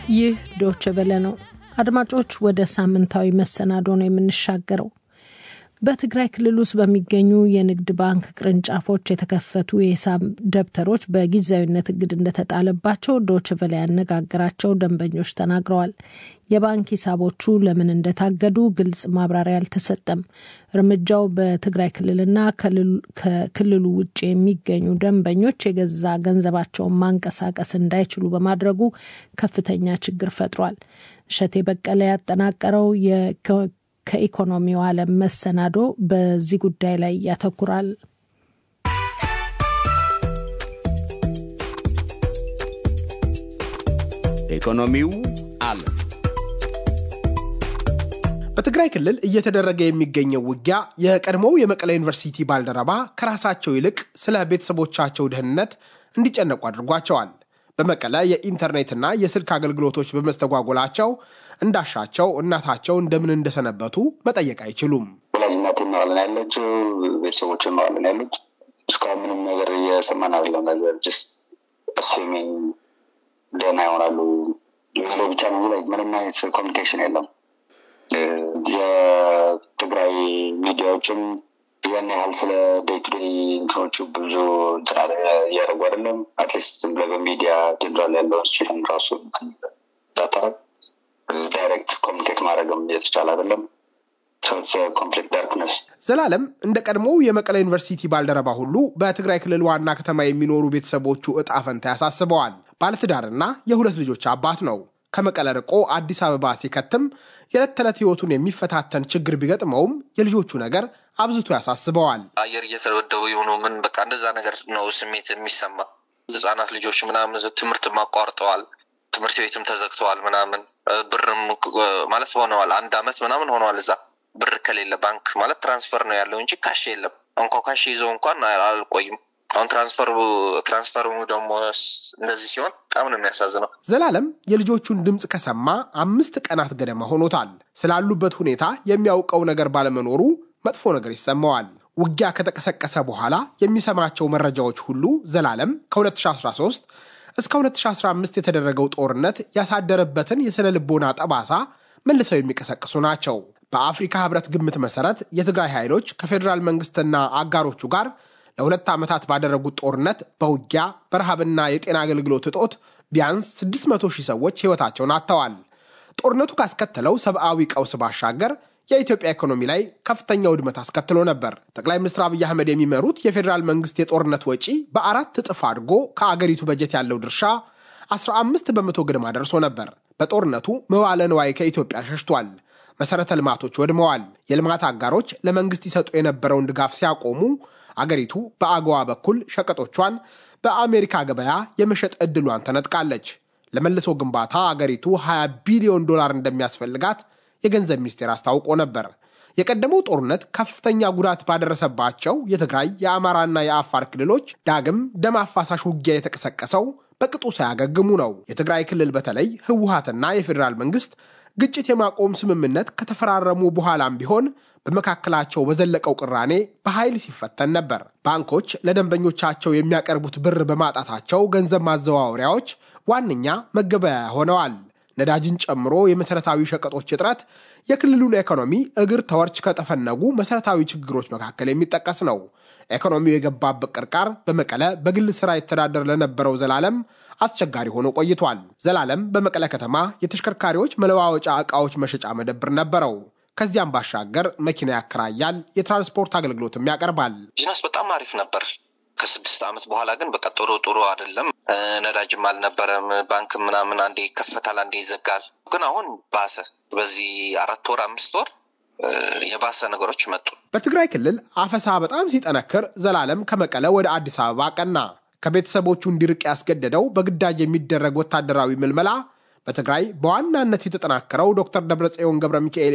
ይህ ዶች ቨለ ነው። አድማጮች፣ ወደ ሳምንታዊ መሰናዶ ነው የምንሻገረው። በትግራይ ክልል ውስጥ በሚገኙ የንግድ ባንክ ቅርንጫፎች የተከፈቱ የሂሳብ ደብተሮች በጊዜያዊነት እግድ እንደተጣለባቸው ዶች ቨለ ያነጋገራቸው ደንበኞች ተናግረዋል። የባንክ ሂሳቦቹ ለምን እንደታገዱ ግልጽ ማብራሪያ አልተሰጠም። እርምጃው በትግራይ ክልልና ከክልሉ ውጭ የሚገኙ ደንበኞች የገዛ ገንዘባቸውን ማንቀሳቀስ እንዳይችሉ በማድረጉ ከፍተኛ ችግር ፈጥሯል። እሸቴ በቀለ ያጠናቀረው ከኢኮኖሚው ዓለም መሰናዶ በዚህ ጉዳይ ላይ ያተኩራል። ኢኮኖሚው ዓለም በትግራይ ክልል እየተደረገ የሚገኘው ውጊያ የቀድሞው የመቀለ ዩኒቨርሲቲ ባልደረባ ከራሳቸው ይልቅ ስለ ቤተሰቦቻቸው ደህንነት እንዲጨነቁ አድርጓቸዋል። በመቀለ የኢንተርኔትና የስልክ አገልግሎቶች በመስተጓጎላቸው እንዳሻቸው እናታቸው እንደምን እንደሰነበቱ መጠየቅ አይችሉም። ወላጅናት መቀለን ያለችው ቤተሰቦች መቀለን ያሉት እስካሁን ምንም ነገር እየሰማን አይደለም። ነገር ስ አስሚኝ ደህና ይሆናሉ የሚለው ብቻ ነው። ምንም አይነት ኮሚኒኬሽን የለም። የትግራይ ሚዲያዎችም ያን ያህል ስለ ዴይ ቱ ዴይ እንትኖቹ ብዙ እንትና እያደረጉ አይደለም። አትሊስት ዝም ብለህ በሚዲያ ጀነራል ያለውን ሲሆን ራሱ ዳታ ዳይሬክት ኮሚኒኬት ማድረግም እየተቻለ አይደለም። ኮምፕሊት ዳርክነስ። ዘላለም እንደ ቀድሞው የመቀለ ዩኒቨርሲቲ ባልደረባ ሁሉ በትግራይ ክልል ዋና ከተማ የሚኖሩ ቤተሰቦቹ እጣ ፈንታ ያሳስበዋል። ባለትዳርና የሁለት ልጆች አባት ነው። ከመቀለ ርቆ አዲስ አበባ ሲከትም የዕለት ተዕለት ህይወቱን የሚፈታተን ችግር ቢገጥመውም የልጆቹ ነገር አብዝቶ ያሳስበዋል። አየር እየተደበደቡ የሆኑ ምን በቃ እንደዛ ነገር ነው ስሜት የሚሰማ ህጻናት ልጆች ምናምን ትምህርትም አቋርጠዋል። ትምህርት ቤትም ተዘግተዋል ምናምን ብርም ማለት ሆነዋል። አንድ አመት ምናምን ሆነዋል። እዛ ብር ከሌለ ባንክ ማለት ትራንስፈር ነው ያለው እንጂ ካሽ የለም። እንኳ ካሽ ይዘው እንኳን አልቆይም። አሁን ትራንስፈሩ ትራንስፈሩ ደግሞ እንደዚህ ሲሆን በጣም ነው የሚያሳዝነው። ዘላለም የልጆቹን ድምፅ ከሰማ አምስት ቀናት ገደማ ሆኖታል። ስላሉበት ሁኔታ የሚያውቀው ነገር ባለመኖሩ መጥፎ ነገር ይሰማዋል። ውጊያ ከተቀሰቀሰ በኋላ የሚሰማቸው መረጃዎች ሁሉ ዘላለም ከ2013 እስከ 2015 የተደረገው ጦርነት ያሳደረበትን የሥነ ልቦና ጠባሳ መልሰው የሚቀሰቅሱ ናቸው። በአፍሪካ ህብረት ግምት መሰረት የትግራይ ኃይሎች ከፌዴራል መንግስትና አጋሮቹ ጋር ለሁለት ዓመታት ባደረጉት ጦርነት በውጊያ በረሃብና የጤና አገልግሎት እጦት ቢያንስ 600 ሺህ ሰዎች ሕይወታቸውን አጥተዋል። ጦርነቱ ካስከተለው ሰብአዊ ቀውስ ባሻገር የኢትዮጵያ ኢኮኖሚ ላይ ከፍተኛ ውድመት አስከትሎ ነበር። ጠቅላይ ሚኒስትር አብይ አህመድ የሚመሩት የፌዴራል መንግስት የጦርነት ወጪ በአራት እጥፍ አድጎ ከአገሪቱ በጀት ያለው ድርሻ 15 በመቶ ግድማ ደርሶ ነበር። በጦርነቱ መዋለ ንዋይ ከኢትዮጵያ ሸሽቷል። መሠረተ ልማቶች ወድመዋል። የልማት አጋሮች ለመንግስት ይሰጡ የነበረውን ድጋፍ ሲያቆሙ አገሪቱ በአገዋ በኩል ሸቀጦቿን በአሜሪካ ገበያ የመሸጥ ዕድሏን ተነጥቃለች። ለመልሶ ግንባታ አገሪቱ 20 ቢሊዮን ዶላር እንደሚያስፈልጋት የገንዘብ ሚኒስቴር አስታውቆ ነበር። የቀደመው ጦርነት ከፍተኛ ጉዳት ባደረሰባቸው የትግራይ የአማራና የአፋር ክልሎች ዳግም ደም አፋሳሽ ውጊያ የተቀሰቀሰው በቅጡ ሳያገግሙ ነው። የትግራይ ክልል በተለይ ህወሀትና የፌዴራል መንግስት ግጭት የማቆም ስምምነት ከተፈራረሙ በኋላም ቢሆን በመካከላቸው በዘለቀው ቅራኔ በኃይል ሲፈተን ነበር። ባንኮች ለደንበኞቻቸው የሚያቀርቡት ብር በማጣታቸው ገንዘብ ማዘዋወሪያዎች ዋነኛ መገበያያ ሆነዋል። ነዳጅን ጨምሮ የመሠረታዊ ሸቀጦች እጥረት የክልሉን ኢኮኖሚ እግር ተወርች ከጠፈነጉ መሠረታዊ ችግሮች መካከል የሚጠቀስ ነው። ኢኮኖሚው የገባበት ቅርቃር በመቀለ በግል ሥራ ይተዳደር ለነበረው ዘላለም አስቸጋሪ ሆኖ ቆይቷል። ዘላለም በመቀለ ከተማ የተሽከርካሪዎች መለዋወጫ ዕቃዎች መሸጫ መደብር ነበረው። ከዚያም ባሻገር መኪና ያከራያል፣ የትራንስፖርት አገልግሎትም ያቀርባል። ቢዝነስ በጣም አሪፍ ነበር። ከስድስት ዓመት በኋላ ግን በቃ ጥሩ ጥሩ አይደለም። ነዳጅም አልነበረም። ባንክ ምናምን አንዴ ይከፈታል፣ አንዴ ይዘጋል። ግን አሁን ባሰ። በዚህ አራት ወር አምስት ወር የባሰ ነገሮች መጡ። በትግራይ ክልል አፈሳ በጣም ሲጠነክር ዘላለም ከመቀለ ወደ አዲስ አበባ ቀና። ከቤተሰቦቹ እንዲርቅ ያስገደደው በግዳጅ የሚደረግ ወታደራዊ ምልመላ በትግራይ በዋናነት የተጠናከረው ዶክተር ደብረጽዮን ገብረ ሚካኤል